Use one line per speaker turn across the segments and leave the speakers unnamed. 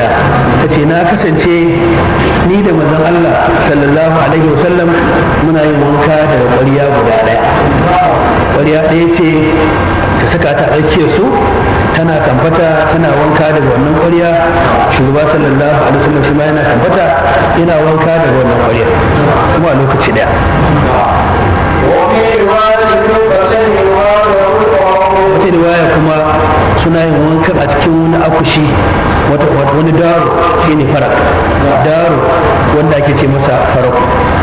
yadda ta ce na kasance ni da manzon Allah sallallahu alaihi wasallam muna yin wanka daga ƙwarya guda ɗaya ƙwarya ɗaya ce ta saka ta tsakiyar su tana kamfata tana wanka daga wannan ƙwarya shugaba sallallahu alaihi wasallam shi ma yana kamfata yana wanka daga wannan ƙwarya kuma a lokaci ɗaya wata riwaya kuma suna yin wankan a cikin wani akushi wani daro shine farak daro wanda ake ce masa faraku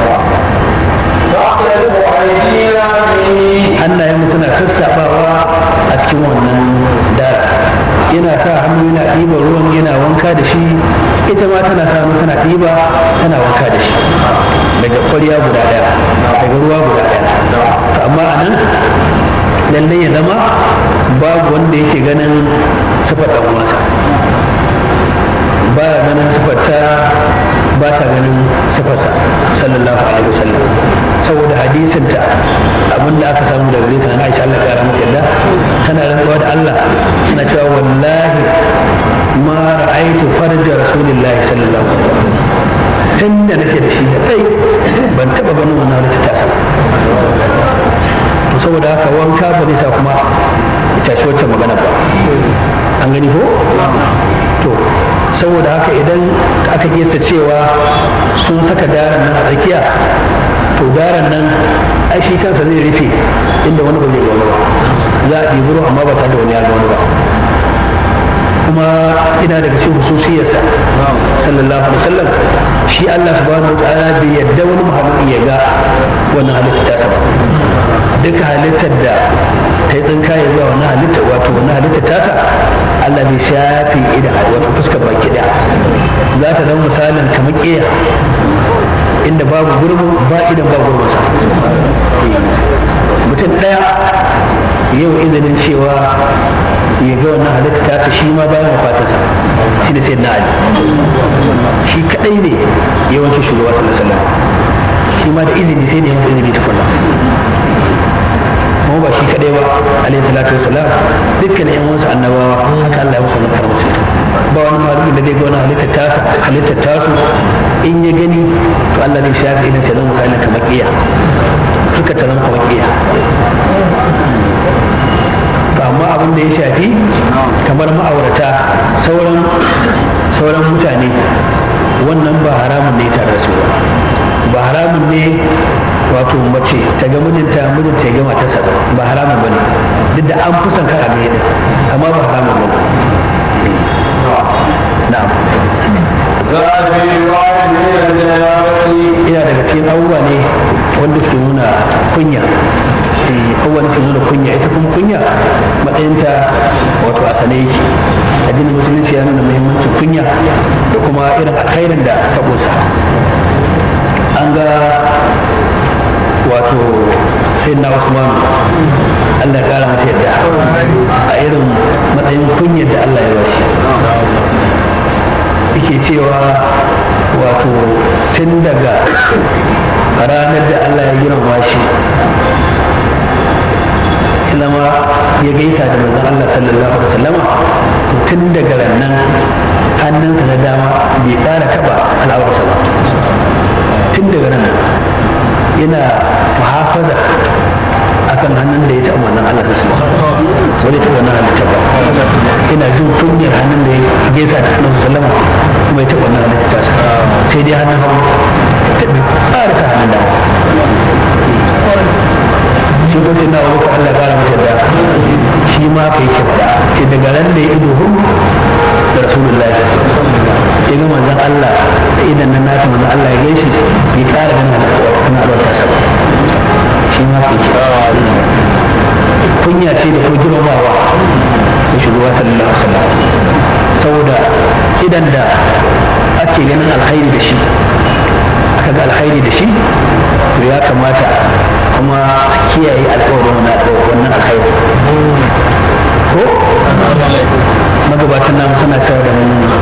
hannayen suna sassaɓawa a cikin wannan dara yana sa hannu yana ɗiba ruwan yana wanka da shi ita ma tana sa hannu tana ɗiba tana wanka da shi daga ƙwarya guda ɗaya daga ruwa guda ɗaya amma a nan lallai ya zama babu wanda yake ganin sifar ɗan uwansa ba ya ganin sifar ta ba ta ganin sifarsa sallallahu alaihi wasallam saboda hadisin ta abin da aka samu daga gare ta Aisha Allah ya mata yadda tana rantsuwa da Allah tana cewa wallahi ma ra'aitu farja rasulillahi sallallahu alaihi wasallam tun da nake da shi da kai ban taba ganin wannan wani ta sama saboda haka wanka ba zai sa kuma ita shi wacce magana ba an gani ko to saboda haka idan aka iya cewa sun saka daren nan a tsakiya to daren nan ai shi kansa zai rufe inda wani ba zai ga wani ba za a ɗibi ruwa amma ba tare da wani ya ga wani ba kuma ina daga cikin hususiyarsa sallallahu alaihi wasallam shi Allah subhanahu wataala bai yadda wani muhammadin ya ga wannan halitta ta ba duka halittar da ta yi tsinkaye zuwa wannan halitta wato wannan halitta tasa Allah bai shafi idan wato fuskar baki daya za ta zama misalin kamar ƙiya inda babu gurbin ba idan ba gurbinsa mutum ɗaya yau izinin cewa ya ga wannan halitta tasa shi ma bayan wafatinsa shi da sayyidina ali shi kadai ne yawancin shugaba sallallahu alaihi wasallam shi ma da izini sai ne masa izini tukunna kuma ba shi kadai ba alaihi salatu wasalam dukkan yan wasu annabawa haka Allah ya musu wannan karamci ba wani malumin da zai ga wani halittar tasa halittar tasu in ya gani to Allah zai shafi idan sai zan misali kamar kiya suka taron kamar kiya to amma abin da ya shafi kamar ma'aurata sauran sauran mutane wannan ba haramun ne tare da su ba ba haramun ne wato mace ta ga mijinta mijinta ya ga matarsa ba haramun bane duk da an fusan kan abin yadda amma ba haramun bane na'am ina daga cikin abubuwa ne wanda suke nuna kunya kowane su nuna kunya ita kuma kunya matsayinta wato a sane yake addinin musulunci ya nuna muhimmancin kunya da kuma irin alkhairin da ta kusa an ga wato sai na usman allah ya kara masa yadda a irin matsayin kunyar da allah ya bashi yake cewa wato tun daga ranar da allah ya girma shi ilama ya gaisa da manzon Allah sallallahu alaihi wasallama tun daga rannan hannunsa na dama bai ƙara taɓa al'aurarsa ba tun daga nan yana muhafaza akan hannun da ya taɓa manzon Allah sallallahu alaihi wasallama wani taɓa wannan halitta ba ina jin kunyar hannun da ya gaisa da annabi sallama kuma ya taɓa wannan halitta tasa sai dai hannun hagu taɓa ƙarasa hannun dama shi ko sai na abu Allah kara masa da shi ma kai ke faɗa ce daga ran da ya ido hun da rasulullahi ya ga manzon Allah da idan nan nasa manzon Allah ya gaishe bai kara ganin na alwata sa ba shi ma kai ke kunya ce da ko girmamawa da shugaba sallallahu alaihi wasallam saboda idan da ake ganin alkhairi da shi aka ga alkhairi da shi to ya kamata kuma kiyaye alkawarin wannan alkhairi ko magabatan namu suna cewa da mu